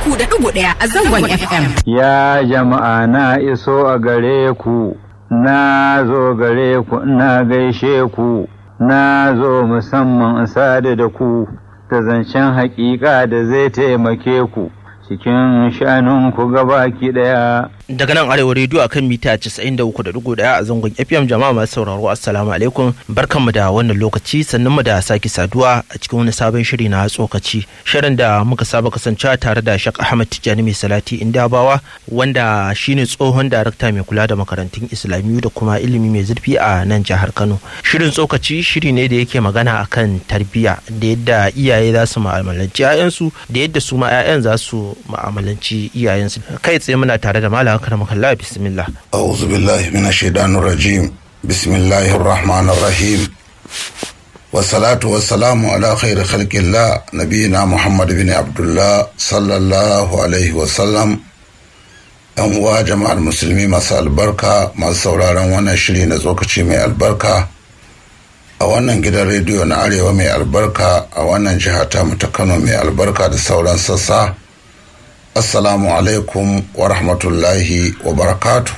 uku da ɗigo ɗaya a zangon FM. Ya jama'a na iso a gare ku, na zo gare ku na gaishe ku, na zo musamman sadu da ku, da zancen haƙiƙa da zai taimake ku. cikin shanunku gabaki daya. Daga nan Arewa rediyo a kan mita 93.1 a zangon FM jama'a masu sauraro Assalamu alaikum barkanmu da wannan lokaci sannan mu da sake saduwa a cikin wani sabon shiri na tsokaci. Shirin da muka saba kasancewa tare da Shak Ahmad Tijjani mai salati Indabawa wanda shine tsohon darakta mai kula da makarantun Islamiyu da kuma ilimi mai zurfi a nan jihar Kano. Shirin tsokaci shiri ne da yake magana akan tarbiyya da yadda iyaye za su ma'amalanci 'ya'yansu da yadda su ma 'ya'yan za su ma'amalanci iyayensu kai tsaye muna tare da malam karama kalla bismillah a'udhu billahi minash shaitanir rajim bismillahir rahmanir rahim wassalatu wassalamu ala khairi khalqillah nabiyina muhammad bin abdullah sallallahu alaihi wasallam yan uwa jama'ar musulmi masu albarka masu sauraron wannan shiri na tsokaci mai albarka a wannan gidan rediyo na arewa mai albarka a wannan jiha ta ta kano mai albarka da sauran sassa assalamu alaikum wa rahmatullahi wa barakatu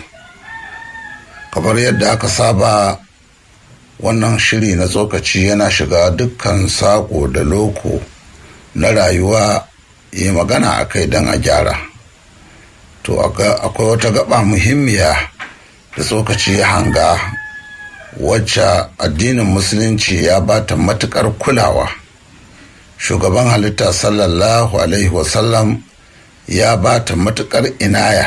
kamar yadda aka saba wannan shiri na tsokaci yana shiga dukkan sako da loko na rayuwa yi magana a kai don a gyara to akwai wata gaba muhimmiya da tsokaci ya hanga wacce addinin musulunci ya bata matukar kulawa shugaban halitta sallallahu alaihi wasallam ya ba ta matuƙar inaya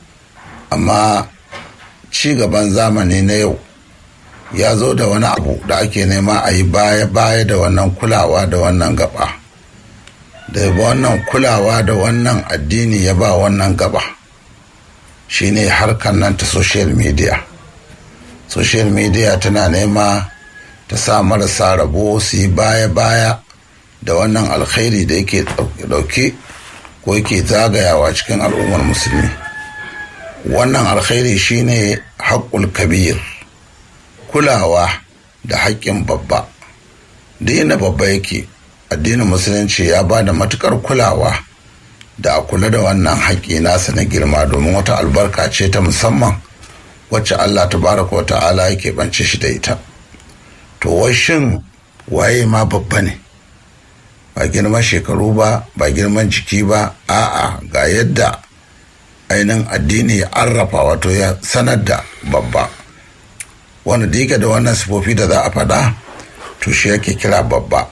amma ci gaban zamani na yau ya zo da wani abu da ake nema a yi baya-baya da wannan kulawa da wannan gaba da wannan kulawa da wannan addini ya ba wannan gaba shine harkar nan ta social media social media tana nema ta sa marasa rabo su yi baya-baya da wannan alkhairi da yake dauke ko yake zagayawa cikin al'ummar musulmi wannan alkhairi shine haƙƙul kabir kulawa da haƙƙin babba da yana babba yake addinin musulunci ya ba da matuƙar kulawa da a kula da wannan haƙƙi nasa na girma domin wata albarka ce ta musamman wacce allah tabaraka wa ta'ala yake bance shi da ita to washin waye ma babba ne ba girman shekaru ba ba girman jiki ba a'a ga yadda ainihin addini ya arrafa wato ya sanar da babba wanda da yake da wannan sifofi da za a faɗa to shi yake kira babba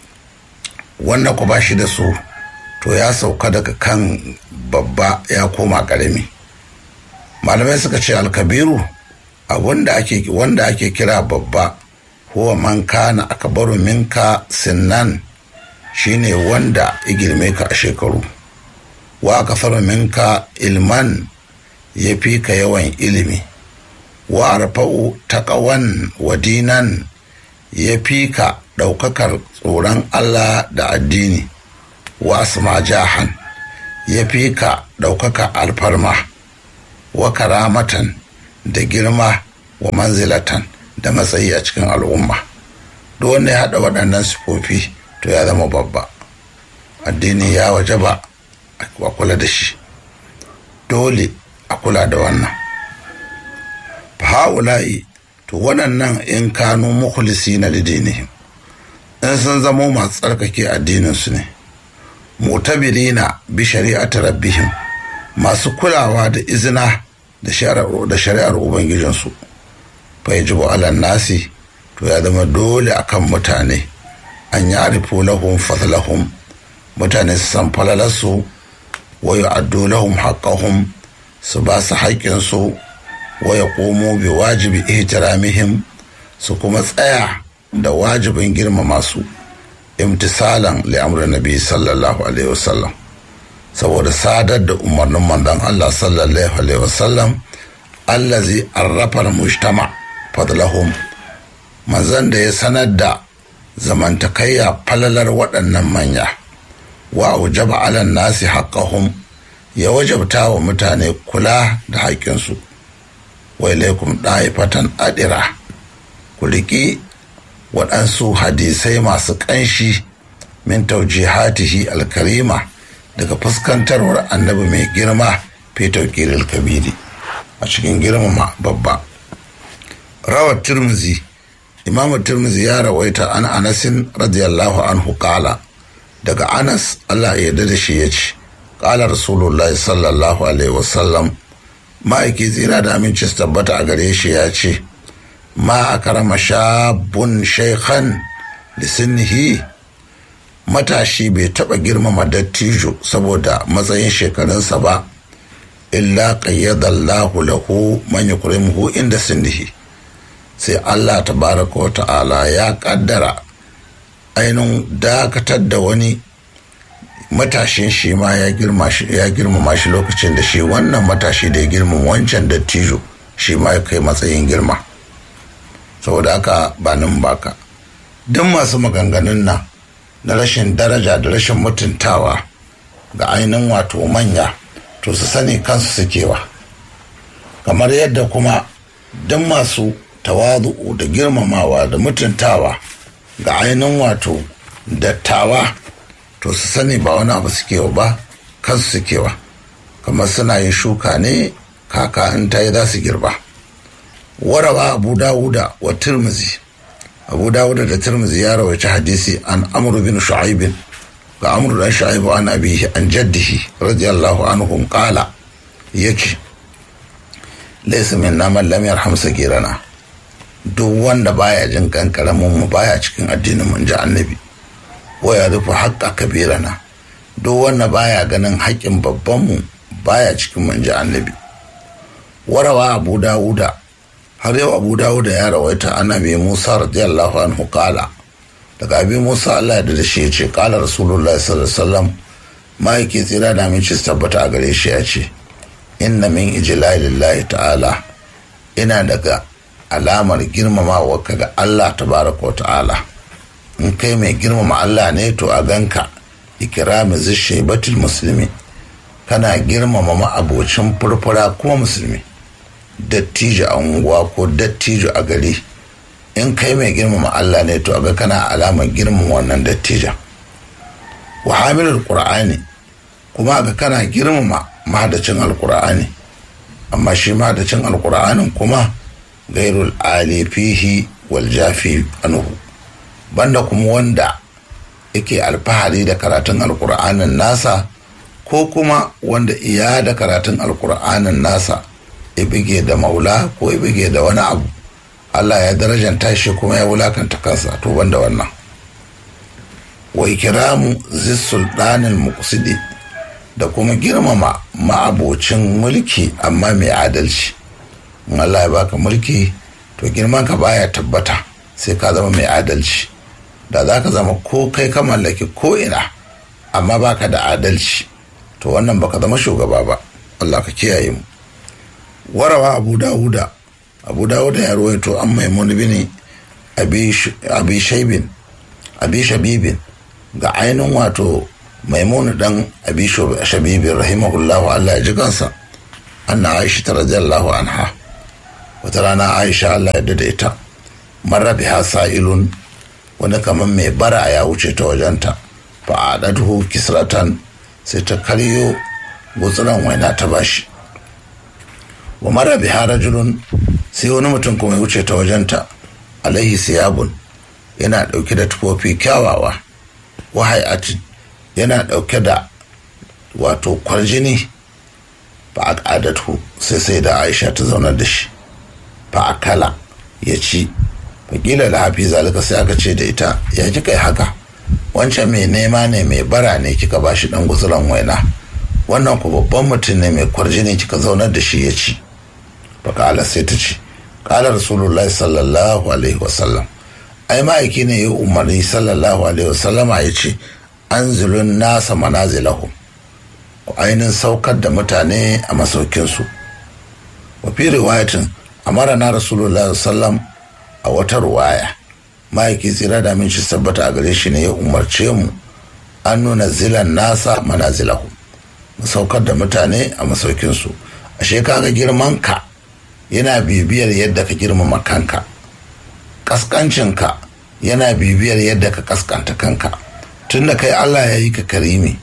wannan ku ba shi da su to ya sauka daga kan babba ya koma ƙarami malamai suka ce alkabiru a wanda ake wanda ake kira babba huwa man kana akbaru minka sinnan shine wanda ya girme ka a shekaru wa aka minka ilman ya fi ka yawan ilimi wa arfa'u taqawan wa dinan ya fi ka ɗaukakar tsoron Allah da addini wa asma jahan ya fi ka ɗaukaka alfarma wa karamatan da girma wa manzilatan da matsayi a cikin al'umma duk wanda ya haɗa waɗannan sifofi to ya zama babba addini ya waje ba a kula da shi dole a kula da wannan ha'ula'i to waɗannan in kanu mukhlisi na lidinihim in sun zamo masu tsarkake addininsu ne mutabirina bi shari'ati rabbihim masu kulawa da izina da shari'ar ubangijinsu fa yajibu alan nasi to ya zama dole akan mutane an yi arifu lahum fadlahum mutane su san falalarsu wa yu'addu lahum haqqahum su ba su haƙƙinsu wa yaqumu bi wajibi ihtiramihim su kuma tsaya da wajibin girmama su imtisalan li amrin nabi sallallahu alaihi wasallam saboda sadar da umarnin manzon Allah sallallahu alaihi wasallam allazi arrafa mujtama fadlahum manzon da ya sanar da zamantakayya falalar waɗannan manya wa wajaba alan nasi haqqahum ya wajabta wa mutane kula da haƙƙinsu wa ilaikum ɗa'ifatan adira ku riƙi waɗansu hadisai masu ƙanshi min taujihatihi alkarima daga fuskantarwar annabi mai girma fetur kiril kabiri a cikin girmama babba rawar turmuzi imamu turmuzi ya rawaita an anasin radiyallahu anhu kala daga anas allah ya yarda da shi ya ce kala rasulullahi sallallahu alaihi wasallam ma'aiki tsira da aminci su tabbata a gare shi ya ce ma a karama shabun shaikhan lisinnihi matashi bai taɓa girmama dattijo saboda matsayin shekarunsa ba illa qayyadallahu lahu man yukrimuhu inda sinnihi sai Allah tabaraka wa ta'ala ya kaddara ainihin dakatar da wani matashin shi ma ya girmama shi lokacin da shi wannan matashi da ya girmama wancan dattijo shi ma ya kai matsayin girma saboda haka ba nan baka duk masu maganganun nan na rashin daraja da rashin mutuntawa ga ainihin wato manya to su sani kansu sukewa kamar yadda kuma duk masu tawazu'u da girmamawa da mutuntawa ga ainihin wato dattawa to su sani ba wani abu sukewa ba kansu sukewa kamar suna yin shuka ne kaka in ta yi za su girba warawa abu dawuda wa turmuzi abu dawuda da turmuzi ya rawaci hadisi an amru bin shu'aibin ga amru dan shu'aibu an abihi an jaddihi radiyallahu anhum qala yace laysa minna man lam yarham sagirana duk wanda baya jin kan karamin mu baya cikin addinin mun ji annabi wa ya rufe haƙƙa kabirana duk wanda baya ganin haƙƙin babban mu baya cikin mun ji annabi warawa abu dawuda har yau abu dawuda ya rawaita annabi musa radiyallahu anhu kala daga abi musa allah ya da shi ya ce kala rasulullahi sallallahu alaihi wasallam ma'aiki tsira da aminci su tabbata a gare shi ya ce inna min ijlalillahi ta'ala ina daga alamar girmamawa ka ga allah tabaraka wa ta'ala in kai mai girmama allah ne to a ganka ikirami zishebatul musulmi kana girmama ma'abocin furfura kuma musulmi dattijo a unguwa ko dattijo a gari in kai mai girmama Allah ne to aga kana alamar girmama wannan dattijan wa hamilul qur'ani kuma aga kana girmama mahadacin alqur'ani amma shi mahadacin alqur'anin kuma gairul ali fihi wal jafi anhu banda kuma wanda yake alfahari da karatun alqur'anin nasa ko kuma wanda iya da karatun alqur'anin nasa ya bige da maula ko ya bige da wani abu Allah ya darajanta shi kuma ya wulakanta kansa to banda wannan wa ikiramu sultanin muqsidi da kuma girmama ma'abocin mulki amma mai adalci in Allah ya baka mulki to girman ka baya tabbata sai ka zama mai adalci da za ka zama ko kai ka mallaki ko ina amma baka da adalci to wannan baka zama shugaba ba Allah ka kiyaye mu warawa abu dawuda abu dawuda ya ruwaito an maimun bin abi shaibin abi shabibin ga ainihin wato maimun dan abi shabibin rahimahullahu allah ya ji kansa anna aisha ta radiyallahu anha wata rana aisha allah ya da ita marar biha sa'ilun wani kamar mai bara ya wuce ta wajenta fa a kisratan sai ta karyo gutsuran waina ta bashi wa mara biha rajulun sai wani mutum kuma ya wuce ta wajenta alaihi siyabun yana dauke da tufofi kyawawa wahai'atin yana dauke da wato kwarjini ba a ƙadatu sai sai da aisha ta zaunar da shi fa a kala ya ci fakila da hafi zalika sai aka ce da ita ya kika yi haka wancan mai nema ne mai bara ne kika ba shi dan guzuran waina wannan ku babban mutum ne mai kwarjini kika zaunar da shi ya ci fakala sai ta ce kala rasulullahi sallallahu alaihi wasallam ai ma'aiki ne ya umarni sallallahu alaihi wasallama ya ce an zulun nasa manazilahu ku ainihin saukar da mutane a masaukinsu wa fi riwayatin amara na rasulullahi sallam a wata ruwaya ma'aiki tsira da min shi tabbata a gare shi ne ya umarce mu an nuna zilan nasa manazilahu mu saukar da mutane a masaukinsu ashe kaga girman ka yana bibiyar yadda ka girmama kanka kaskancinka yana bibiyar yadda ka kaskanta kanka tunda kai allah ya yi ka karimi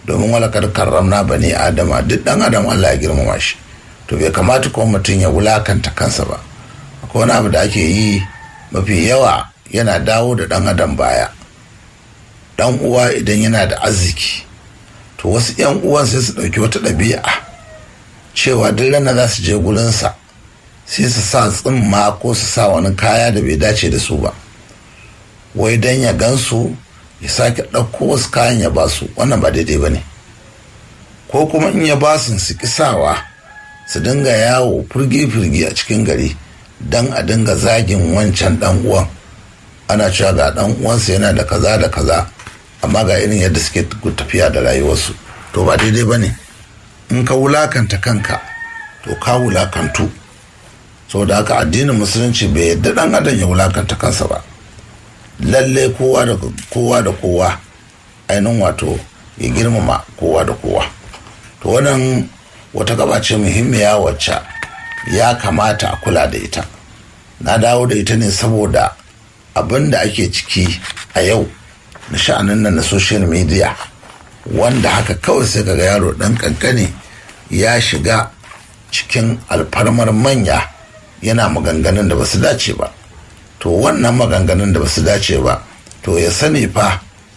domin walakar karramna bani adama duk dan adam Allah ya girmama shi to bai kamata kuma mutum ya wulakanta kansa ba akwai wani abu da ake yi mafi yawa yana dawo da dan adam baya dan uwa idan yana da arziki to wasu yan uwan sai su ɗauki wata ɗabi'a cewa duk rana za su je gurinsa sai su sa tsimma ko su sa wani kaya da bai dace da su ba wai dan ya gansu ya sake ɗauko wasu kayan ya ba su wannan ba daidai ba ne ko kuma in ya ba su su kisawa su dinga yawo firgi-firgi a cikin gari don a dinga zagin wancan ɗan uwan ana cewa ga ɗan uwansa yana da kaza da kaza amma ga irin yadda suke tafiya da rayuwarsu to ba daidai ba ne in ka wulakanta kanka to ka wulakantu saboda haka addinin musulunci bai yadda ɗan adam ya wulakanta kansa ba lalle kowa da kowa da kowa ainihin wato ya girmama kowa da kowa to wannan wata gaba ce muhimmiya wacce ya kamata a kula da ita na dawo da ita ne saboda abin da ake ciki a yau na sha'anin nan na social media wanda haka kawai sai kaga yaro dan kankane ya shiga cikin alfarmar manya yana maganganun da ba su dace ba to wannan maganganun da ba su dace ba to ya sani fa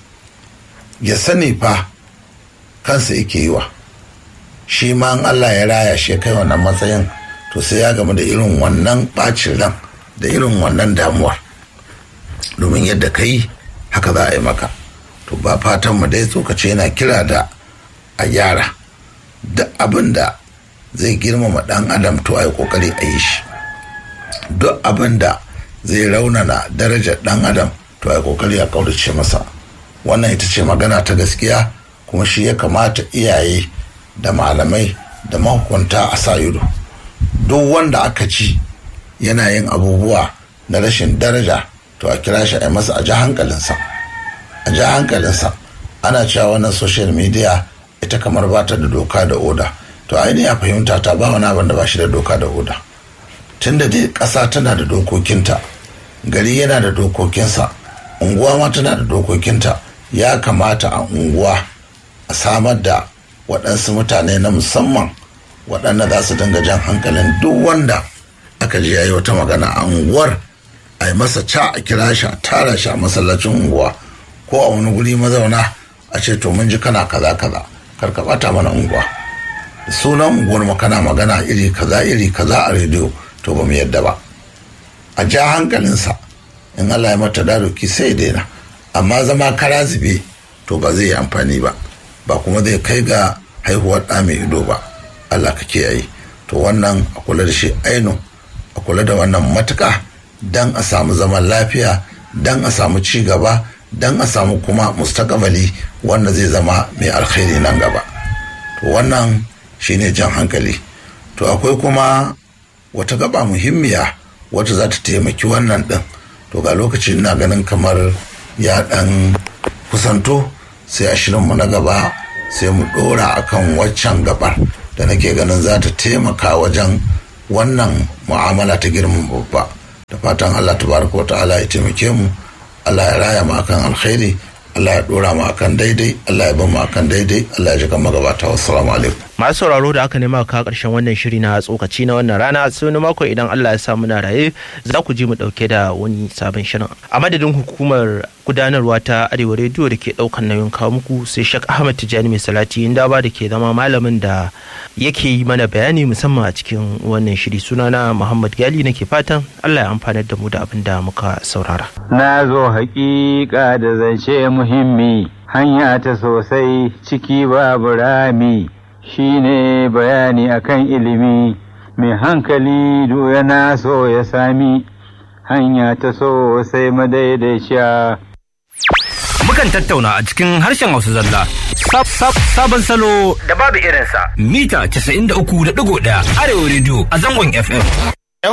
ya sani fa kansa yake yi wa shi ma in Allah ya raya shi kai wannan matsayin to sai ya gamu da irin wannan bacin ran da irin wannan damuwa domin yadda ka yi haka za a yi maka to ba fatan mu dai tsokace yana kira da a gyara duk abin da zai girmama dan adam to a yi kokari a yi shi duk abin da zai raunana darajar dan adam to a kokari a kaurace masa wannan ita ce magana ta gaskiya kuma shi ya kamata iyaye da malamai da mahukunta a sa ido duk wanda aka ci yana yin abubuwa na rashin daraja to a kira shi a masa a ji hankalinsa a ji hankalinsa ana cewa wannan social media ita kamar ba ta da doka da oda to ainihin a fahimta ta ba wani abin da ba shi da doka da oda tunda dai ƙasa tana da dokokinta gari yana da dokokinsa unguwa ma tana da dokokinta ya kamata a unguwa a samar da waɗansu mutane na musamman waɗanda za su dinga jan hankalin duk wanda aka ji yayi wata magana a unguwar a yi masa ca a kira shi a tara shi a masallacin unguwa ko a wani guri mazauna a ce to mun ji kana kaza kaza kar ka bata mana unguwa sunan unguwar mu kana magana iri kaza iri kaza a rediyo to ba mu yadda ba a ja hankalinsa in Allah ya mata daruki sai daina amma zama kara zube to ba zai yi amfani ba ba kuma zai kai ga haihuwar ɗa mai ido ba Allah ka kiyaye to wannan a kula da shi aino a kula da wannan matuka dan a samu zaman lafiya dan a samu ci gaba dan a samu kuma mustakabali wanda zai zama mai alkhairi nan gaba to wannan shine jan hankali to akwai kuma wata gaba muhimmiya wacce za ta taimaki wannan ɗin to ga lokaci ina ganin kamar ya ɗan kusanto sai a shirinmu na gaba sai mu ɗora akan waccan gabar da nake ganin za ta taimaka wajen wannan mu'amala ta girman babba da fatan allah tabaraka wa ta'ala ya taimake mu allah ya raya mu akan alkhairi Allah ya dora mu akan daidai Allah ya ba mu akan daidai Allah ya jika magabata wassalamu alaikum masu sauraro da aka nema ka karshen wannan shiri na tsokaci na wannan rana sai wani mako idan Allah ya sa muna raye za ku ji mu dauke da wani sabon shirin a madadin hukumar gudanarwa ta arewa rediyo da ke daukan nauyin kawo muku sai shak ahmad tijani mai salati inda ba da ke zama malamin da yake yi mana bayani musamman a cikin wannan shiri sunana muhammad gali nake fatan Allah ya amfanar da mu da abin da muka saurara na zo haƙiƙa da zance muhimmi hanya ta sosai ciki babu rami shine bayani akan ilimi mai hankali yana so ya sami hanya ta sosai madaidaiciya Mukan tattauna a cikin harshen Hausa zalla. Sabon salo da babu irinsa. Mita 93.1 Arewa Radio a zangon FM.